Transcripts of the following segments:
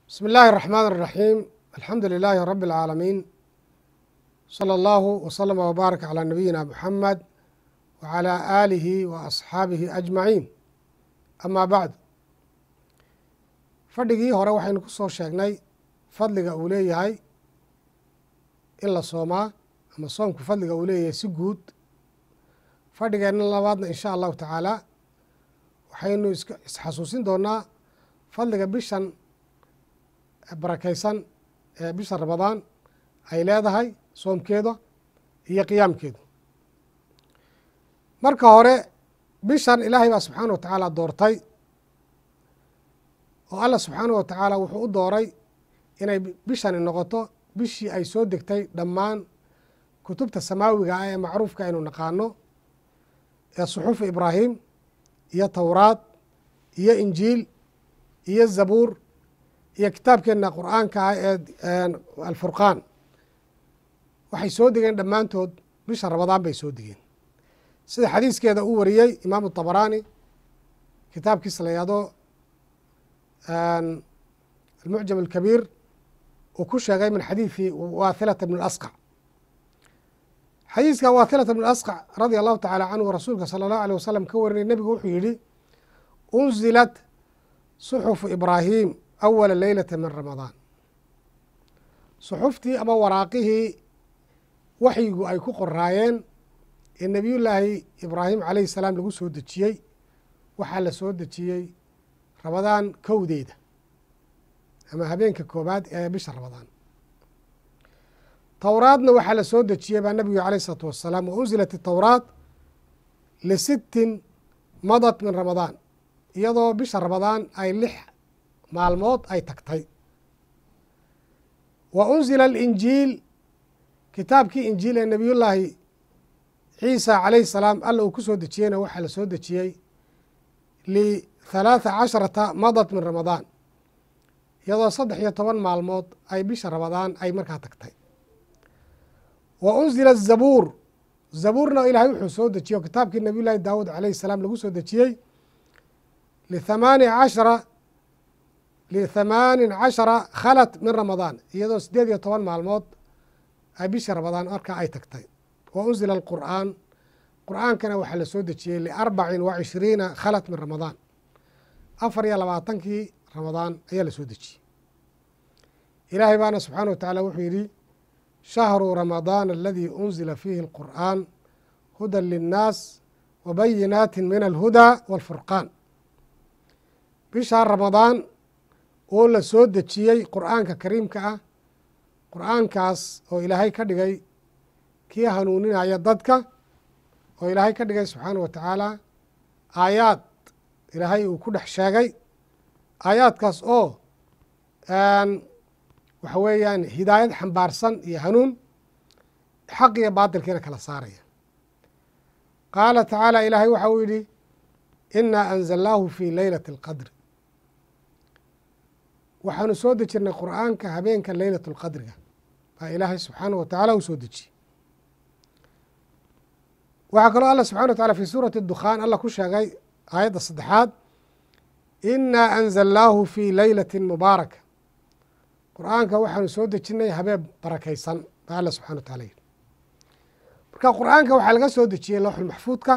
بsم الlh الرحmن الرحيم الحمdu للh رب العاalمين صلى الله وsلم وbارك على نبيina محمد وعلى آله وأصxaabihi أجمaعين أmا bعd fadhigii hore waxaynu ku soo sheegnay fadliga uu leeyahay in la soomaa ama soomku fadliga uu leeyahay si guud fadhigeenna labaadna in sha allahu tacaala waxaynu isxasuusin doonaa fadliga bishan barakaysan ee bisha ramadaan ay leedahay soomkeeda iyo qiyaamkeedu marka hore bishan ilaahay baa subxaana wa tacaala doortay oo allah subxaana wa tacaala wuxuu u dooray inay bishani noqoto bishii ay soo degtay dhammaan kutubta samaawiga ah ee macruufka aynu naqaano ee suxufu ibraahim iyo towraad iyo injiil iyo zabuur iyo kitaabkeenna qur'aanka ah ee alfurqaan waxay soo degeen dhammaantood bisha ramadaan bay soo degeen sida xadiiskeeda uu wariyey imaamu طabaraani kitaabkiisa la yahdo almucjam alkabiir uu ku sheegay min xadiidi waathilata bn اlasqac xadiiska waathilata bn asqac radia allahu tacaala canhu rasuulka salى اllahu alيه wasalam ka warinay nebigu wuxuu yihi unzilat suxufu ibraahim awala leylata min ramadaan suxuftii ama waraaqihii waxyigu ay ku qoraayeen ee nebiyullaahi ibraahim calayhi salaam lagu soo dejiyey waxaa la soo dejiyey ramadaan kowdeeda ama habeenka koobaad ee bisha ramadaan towraadna waxaa la soo dejiyey baa nebigu alayh isalaatu wassalaam wa unzilat itowraat lisittin madat min ramadaan iyadoo bisha ramadaan ay lix maalmood ay tagtay wa unzila alinjiil kitaabkii injiil ee nebiyullaahi ciisa calayhi salaam alla uu ku soo dejiyeyna waxaa la soo dejiyey lithalaatha casharata madat min ramadaan iyadoo saddex iyo toban maalmood ay bisha ramadaan ay markaa tagtay wa unzila zabuur zabuurna ilaahay wuxuu soo dejiye o kitaabkii nebiyullaahi daawuud calayhi salaam lagu soo dejiyey lithamaani cashara lithamaanin cashara khalat min ramadaan iyadoo siddeed iyo toban maalmood ay bishii ramadaan markaa ay tagtay wa unzila alqur'aan qur'aankana waxaa la soo dejiyey liarbacin wa cishriina khalat min ramadaan afar iyo labaatankii ramadaan ayaa la soo dejiyey ilaahay baana subxaana wa tacaala wuxuu yidhi shahru ramadaana aladii unzila fiihi alqur'aan hudan linnaas wa bayinaati min alhudaa waalfurqaan bishaa ramadaan oo la soo dejiyey qur'aanka kariimka ah qur'aankaas oo ilaahay ka dhigay kii hanuuninaya dadka oo ilaahay ka dhigay subxaana wa tacaala aayaad ilaahay uu ku dhex sheegay aayaadkaas oo waxa weeyaan hidaayad xambaarsan iyo hanuun xaq iyo baatilkiina kala saaraya qaala tacaala ilaahay waxa uu yidhi inaa anzalnaahu fii leylati اlqadri waxaanu soo dejirnay qur'aanka habeenka leylat اlqadriga baa ilaahay subxaana wa tacaala uu soo dejiyey waxaa kaloo allah subxana wa tacala fi suurati اdukhaan allah ku sheegay aayadda saddexaad inaa anzalnaahu fii leylati mubaaraka qur'aanka waxaanu soo dejinay habeen barakaysan baa alla subxana wa tacala yidhi marka qur'aanka waxaa laga soo dejiyey lowxulmaxfuudka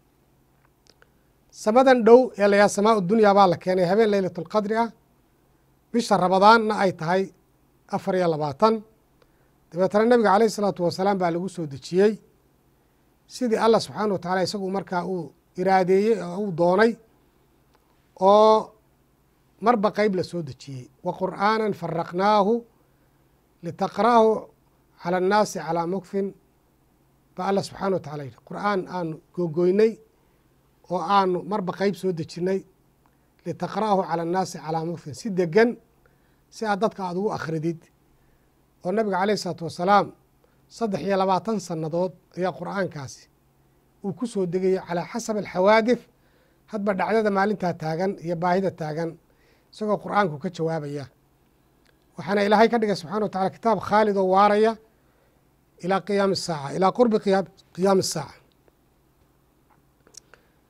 samadan dhow ee layaa samaa dunyaa baa la keenay habeen leylat اlqadri ah bisha ramadaanna ay tahay afar iyo labaatan dabeetana nebiga caleyh isalaatu wasalaam baa lagu soo dejiyey sidii allah subxaana wa tacala isagu markaa uu iraadeeyey oo uu doonay oo marba qeyb la soo dejiyey wa qur'aana faraqnaahu litaqra'ahu cala annaasi calaa mukfin baa allah subxaana wa tacala yidhi qur'aan aanu googoynay oo aanu marba qeyb soo dejinnay litaqra'ahu cala annaasi calaa mukfin si degan si aad dadka aada ugu akhridid oo nabiga caleyh isalaatu wasalaam saddex iyo labaatan sannadood ayaa qur'aankaasi uu ku soo degaya calaa xasabi alxawaadif hadba dhacdada maalintaa taagan iyo baahida taagan isagoo qur'aanku ka jawaabaya waxaana ilaahay ka dhigay subxana wa tacala kitaab khaalid oo waaraya ilaa qiyaami asaaca ilaa qurbi qiyaami asaaca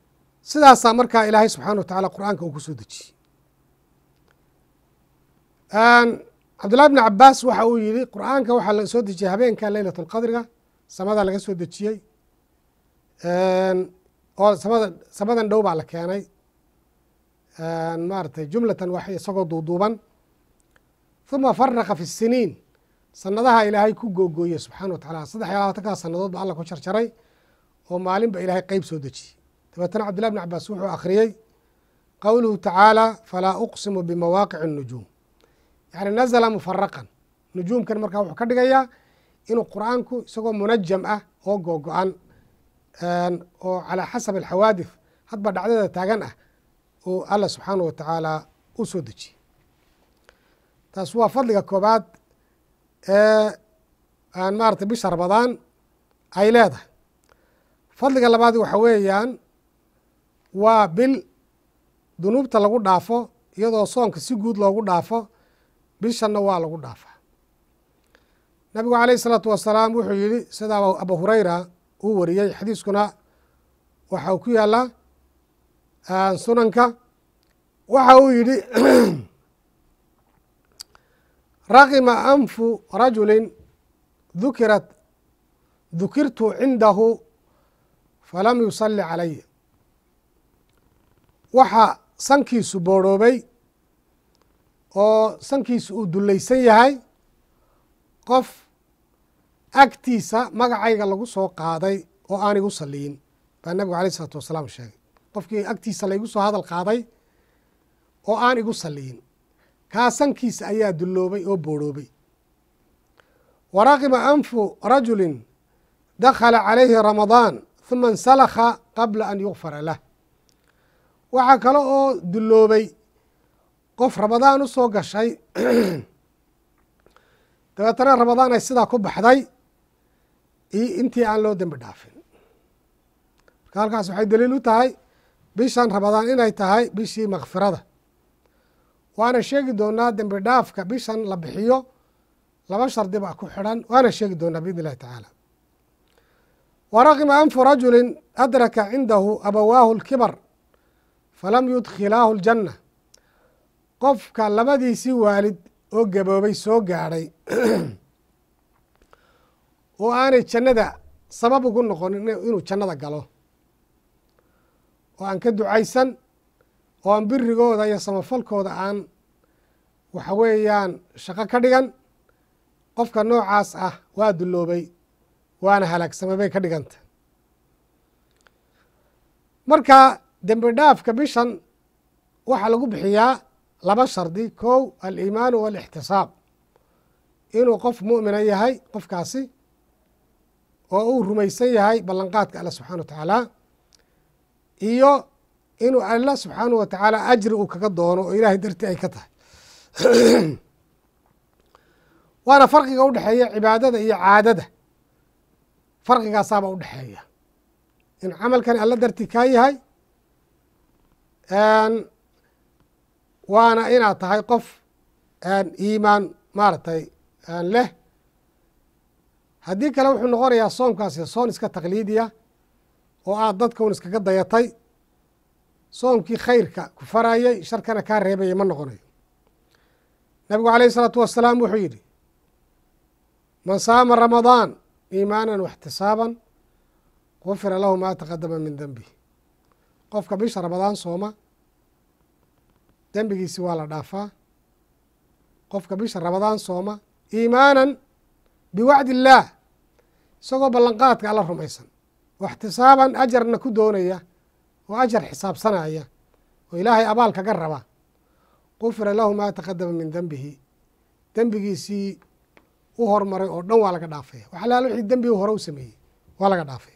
sidaasaa markaa ilaahay subxaana wa tacaala qur'aanka uu ku soo dejiyey cabdullahi bni cabaas waxa uu yihi qur'aanka waxaa la soo dejiyey habeenka leylat lqadriga samada laga soo dejiyey oo samada samadan dhow baa la keenay maaratay jumlatan wax isagoo duuduuban huma faraqa fi siniin sanadaha ilaahay ku googooye subxana wa tacala saddex iyo labaatankaa sanadood ba alla ku jarjaray oo maalinba ilaahay qeyb soo dejiyey dabeetana cabdillahi bni cabaas wuxuu akhriyey qowluhu tacaala falaa uqsimu bimawaaqici الnujuum yani nazla mufaraqan nujuumkan markaa wuxuu ka dhigayaa inuu qur'aanku isagoo munajam ah oo googo-an oo calaa xasab alxawaadif hadba dhacdada taagan ah uu alla subxaanah wa tacaala u soo dejiyey taas waa fadliga koobaad ee aan maarata bisha ramadaan ay leedahay fadliga labaad waxa weeyaan waa bil dunuubta lagu dhaafo iyadoo soonka si guud loogu dhaafo bishanna waa lagu dhaafaa nabigu alayh isalaatu wasalaam wuxuu yihi sida abu hureyra uu wariyey xadiiskuna waxa uu ku yaalaa sunanka waxa uu yihi raqima anfu rajuli dukirat dukirtu cindahu falam yusali calaya waxa sankiisu boorhoobay oo sankiisu uu dulaysan yahay qof agtiisa magacayga lagu soo qaaday oo aan igu saliyin baa nabigu alayh isalaatu wasalaam sheegay qofkii agtiisa laygu soo hadal qaaday oo aan igu saliyin kaa sankiisa ayaa dulloobay oo boorhoobay wa raqima anfu rajulin dakhala calayhi ramadaan huma insalakha qabla an yugfara lah waxaa kale oo dulloobay qof ramadaan u soo gashay dabeetana ramadaan ay sidaa ku baxday iyo intii aan loo dembi dhaafin marka halkaas waxay daliil u tahay bishan ramadaan inay tahay bishii makfirada waana sheegi doonaa dembi dhaafka bishan la bixiyo laba shardi baa ku xidhan waana sheegi doonaa biidn illahi tacaala wa raqima anfu rajulin adraka cindahu abawaahu lkibar falam yudkhilaahu ljanna qofka labadiisii waalid oo gaboobay soo gaadhay oo aanay jannada sabab ugu noqonin inuu jannada galo oo aan ka ducaysan oo aan birigooda iyo samafalkooda aan waxa weeyaan shaqo ka dhigan qofka noocaas ah waa dulloobay waana halaagsamay bay ka dhiganta marka dembi dhaafka bishan waxaa lagu bixiyaa laba shardi kow aliimaanu walixtisaab inuu qof mu'mina yahay qofkaasi oo uu rumaysan yahay ballanqaadka alla subxana wa tacaala iyo inuu alla subxaanahu wa tacaala ajri uu kaga doono oo ilaahay dartii ay ka tahay waana farqiga udhexeeya cibaadada iyo caadada farqigaasaaba udhexeeya in camalkan alla dartii kaa yahay waana inaad tahay qof iimaan maaragtay leh haddii kale wuxuu noqonayaa soomkaasi soon iska taqliidiya oo aad dadka un iskaga dayatay soomkii khayrka ku farayay sharkana kaa reebaya ma noqonayo nabigu alayh isalaatu wasalaam wuxuu yidhi man saama ramadaan iimaanan waxtisaaban gufira lahu maa taqadama min denbi qofka bisha ramadaan sooma dembigiisi waa la dhaafaa qofka bisha ramadaan sooma iimaanan biwacdi illaah isagoo ballanqaadka alla rumaysan waxtisaaban ajarna ku doonaya oo ajar xisaabsanaya oo ilaahay abaal kaga raba gufira lahu maa taqadama min dembihi dembigiisii u hormaray oo dhan waa laga dhaafaya wax alaala wixii dembigi hore u sameeyey waa laga dhaafaya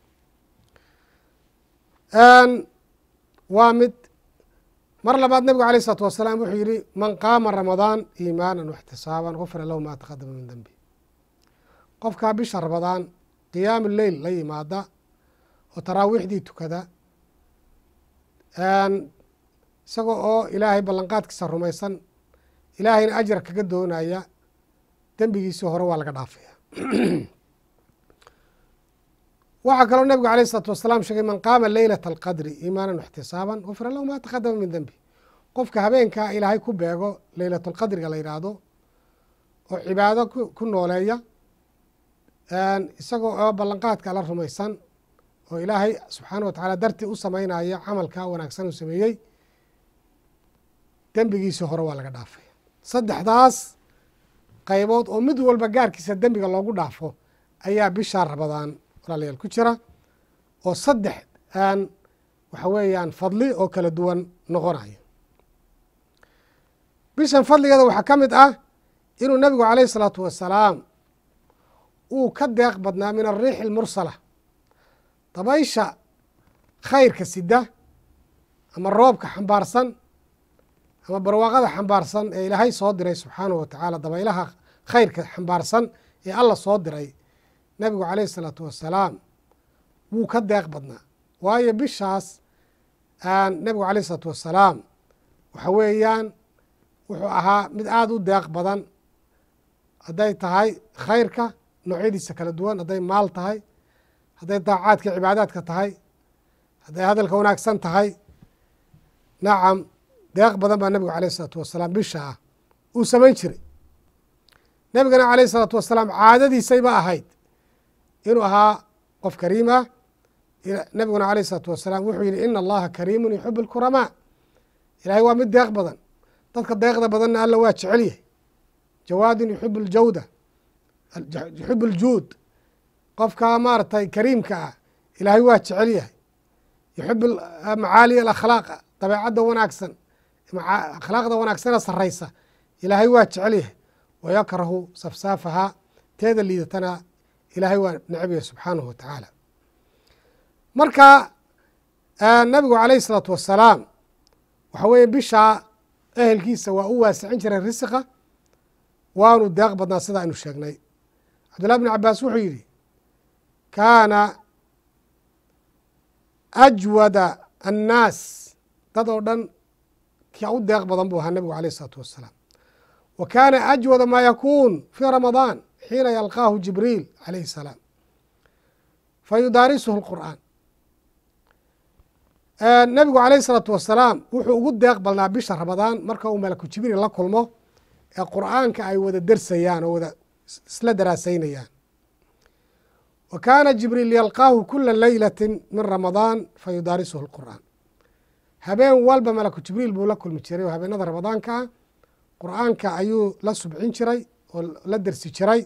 waa mid mar labaad nabigu alayh isalaatu wasalaam wuxuu yihi man qaama ramadaan iimaanan waxtisaaban gufira lahu maa taqadama min dembi qofkaa bisha ramadaan qiyaamu leyl la yimaada oo taraawiixdii tukada isaga oo ilaahay ballanqaadkiisa rumaysan ilaahayna ajar kaga doonaya dembigiisii hore waa laga dhaafaya waxaa kaloo nabigu alayh isalaatu wasalaam sheegay man qaama leylata alqadri iimaanan waxtisaaban gufira lahu maa taqadama min dembi qofka habeenkaa ilaahay ku beego leylatulqadriga la yidhaahdo oo cibaado ku nooleeya isagoo oo ballanqaadka la rumaysan oo ilaahay subxaana wa tacaala dartii u samaynaya camalkaa wanaagsan uu sameeyey dembigiisii hore waa laga dhaafay saddexdaas qaybood oo mid walba gaarkiisa dembiga loogu dhaafo ayaa bishaa rabadaan walaalayaal ku jira oo saddex aan waxa weeyaan fadli oo kala duwan noqonayo bishan fadligeeda waxaa ka mid ah inuu nebigu calayh isalaatu wasalaam uu ka deeq badnaa min ariixi almursala dabaysha khayrka sida ama roobka xambaarsan ama barwaaqada xambaarsan ee ilaahay soo diray subxaanahu wa tacaala dabaylaha khayrka xambaarsan ee alla soo diray nebigu calayh isalaatu wasalaam wuu ka deeq badnaa waayo bishaas nebigu calayh isalaatu wasalaam waxa weeyaan wuxuu ahaa mid aada u deeq badan hadday tahay khayrka noocyadiisa kala duwan hadday maal tahay hadday daacaadka cibaadaadka tahay hadday hadalka wanaagsan tahay nacam deeq badan baa nebigu alayh isalaatu wasalaam bisha ah uu samayn jiray nebigana calayh isalaatu wasalaam caadadiisayba ahayd inuu ahaa qof kariim ah nebiguna alayh isalaatu wasalaam wuxuu yihi ina allaha kariimun yuxibu alkuramaa ilaahay waa mid deeq badan dadka deeqda badanna alla waa jecel yahay jawaadin yuxibu aljawda yuxibu aljuud qofka maaragtay kariimka ah ilaahay waa jecel yahay yuxibu macaali alakhlaaq dabeecadda wanaagsan akhlaaqda wanaagsana saraysa ilaahay waa jecel yahay wayakrahu safsaafahaa teeda liidatana ilaahay waa necab yahay subxaanahu wa tacaala marka nabigu calayh isalaatu wasalaam waxa weeye bishaa ehelkiisa waa u waasicin jiray risiqa waanu deeq badnaa sida aynu sheegnay cabdullahi bn cabaas wuxuu yidhi kaana ajwada annaas dad oo dhan kia u deeq badan buu ahaa nebigu alayh isalaatu wasalaam wa kaana ajwada maa yakuun fii ramadaan xiina yalqaahu jibriil calayhi salaam fa yudaarisuhu lqur'aan nebigu calayh isalaatu wasalaam wuxuu ugu deeq badnaa bisha ramadaan marka uu malaku jibriil la kulmo ee qur'aanka ay wada dersayaan oo wada isla daraasaynayaan wa kaana jibriil yalqaahu kula leylati min ramadaan fa yudaarisuhu lqur'aan habeen walba malaku jibriil buu la kulmi jiray oo habeenada ramadaanka ah qur'aanka ayuu la subcin jiray oo la dersi jiray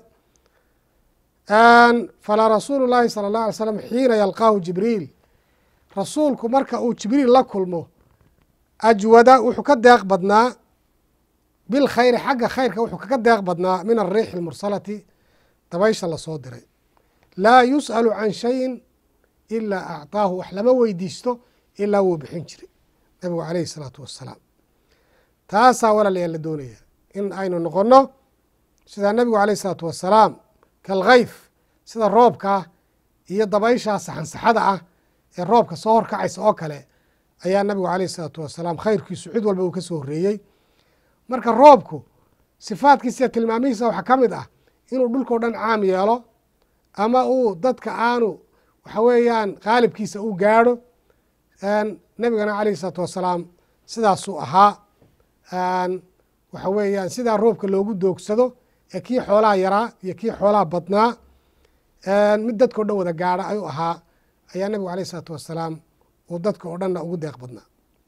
falaa rasuulu llaahi sala اllah alay slam xiina yalqaahu jibriil rasuulku marka uu jibriil la kulmo ajwada wuxuu ka deeq badnaa bilkhayri xagga khayrka wuxuu kaga deeq badnaa min ariixi almursalati dabaysha lasoo diray laa yus'alu can shayin ilaa acطaahu wax lama weydiisto ilaa wuu bixin jiray nabigu calayhi isalaatu wassalaam taasaa walaalayaal la doonaya in aynu noqonno sidaa nebigu calayh isalaatu wassalaam kalkhayf sida roobkaa iyo dabayshaa saxansaxada ah ee roobka soo horkacaysa oo kale ayaa nabigu calayh isalaatu wassalaam khayrkiisu cid walba uu ka soo horreeyey marka roobku sifaadkiisa tilmaamihiisa waxaa ka mid ah inuu dhulkao dhan caam yeelo ama uu dadka aanu waxa weeyaan qaalibkiisa u gaadho nebigana calayhi isalaatu wassalaam sidaasuu ahaa waxa weeyaan sidaa roobka loogu doogsado ee kii xoolaha yaraa iyo kii xoolaha badnaa mid dadka o dhan wada gaadha ayuu ahaa ayaa nebigu alayh isalaatu wassalaam uu dadka oo dhanna ugu deeq badnaa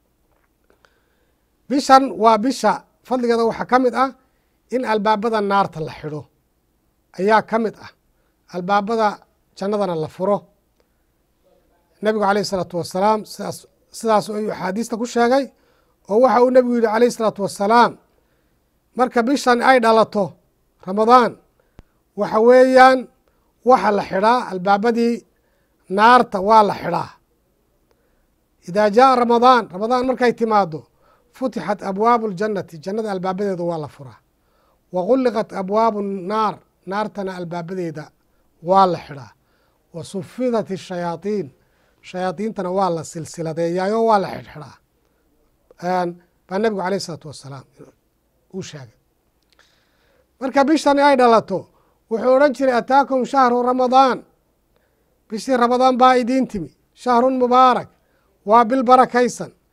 bishan waa bisha fadligeeda waxaa ka mid ah in albaabada naarta la xidho ayaa ka mid ah albaabada jannadana la furo nebigu calayh isalaatu wassalaam sidaas sidaas ayuu axaadiista ku sheegay oo waxa uu nebigu yidhi calayh isalaatu wassalaam marka bishan ay dhalato ramadaan waxa weeyaan waxa la xidhaa albaabadii naarta waa la xidhaa idaa jaa ramadaan ramadaan markay timaado futixat abwaabu ljannati jannada albaabadeeda waa la furaa wa gulliqat abwaabu naar naartana albaabadeeda waa la xidhaa wa sufidat shayaaiin shayaadiintana waa la silsiladeeyaayo waa la xidhxidhaa baa nebigu alayh isalaatu wassalaam uu sheegay marka bishani ay dhalato wuxuu odhan jiray ataakum shahru ramadaan bishii ramadaan baa idiin timi shahrun mubaarak waa bil barakaysan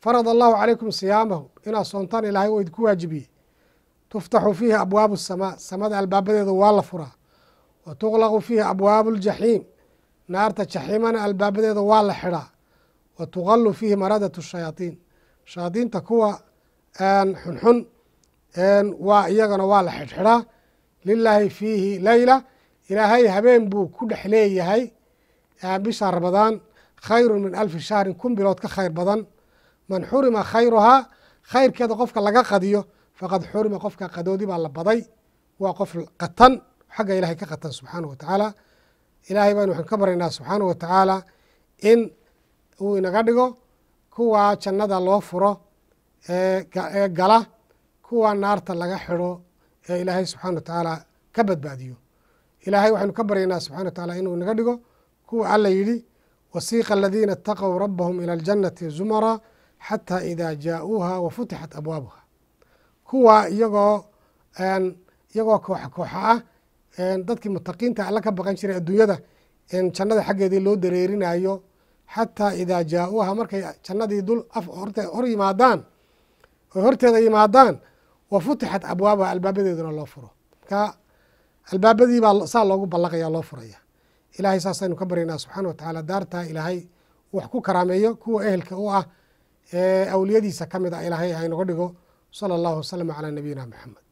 farad allahu calaykum siyaamahu inaad soontaan ilaahay oo idinku waajibiyey tuftaxu fiihi abwaabu samaa samada albaabadeeda waa la furaa wa tuqlaqu fiihi abwaabu ljaxiim naarta jaxiimana albaabadeeda waa la xidhaa wa tuqalu fiihi maradatu shayaaiin shayaadiinta kuwa xunxun waa iyagana waa la xidhxidhaa lilaahi fiihi leyla ilaahay habeen buu ku dhex leeyahay bisha ramadaan khayru min alfi shahrin kun bilood ka khayr badan man xurima khayruhaa khayrkeeda qofka laga qadiyo faqad xurima qofka qadoodi baa la baday waa qof qatan xagga ilahay ka qatan subxaanahu wa tacaala ilaahay baynu waxaan ka baryaynaa subxaanahu wa tacaala in uu inaga dhigo kuwa jannada loo furo ee gala kuwa naarta laga xidho ee ilaahay subxana wa tacaala ka badbaadiyo ilaahay waxaynu ka baryaynaa subxana wa tacaala inuu inaga dhigo kuwa alla yidhi wasiiqa aladiina ataquu rabbahum ila aljannati zumara xataa idaa jaa'uuha wa futixat abwaabuha kuwa iyagoo iyagoo kooxa kooxa ah dadkii mutaqiinta alla ka baqan jiray adduunyada jannada xaggeedii loo dareerinayo xataa idaa jaa'uuha markay jannadii dul hor yimaadaan oy horteeda yimaadaan wa futixat abwaabuha albaabadeeduna loo furo marka albaabadii baa saa loogu ballaqaya loo furaya ilahay saasaynu ka baryaynaa subxana wa tacaala daartaa ilaahay wax ku karaameeyo kuwa ehelka u ah ee awliyadiisa ka mid a ilaahay haynoga dhigo sala allahu wasalam calaa nabiyina maxamed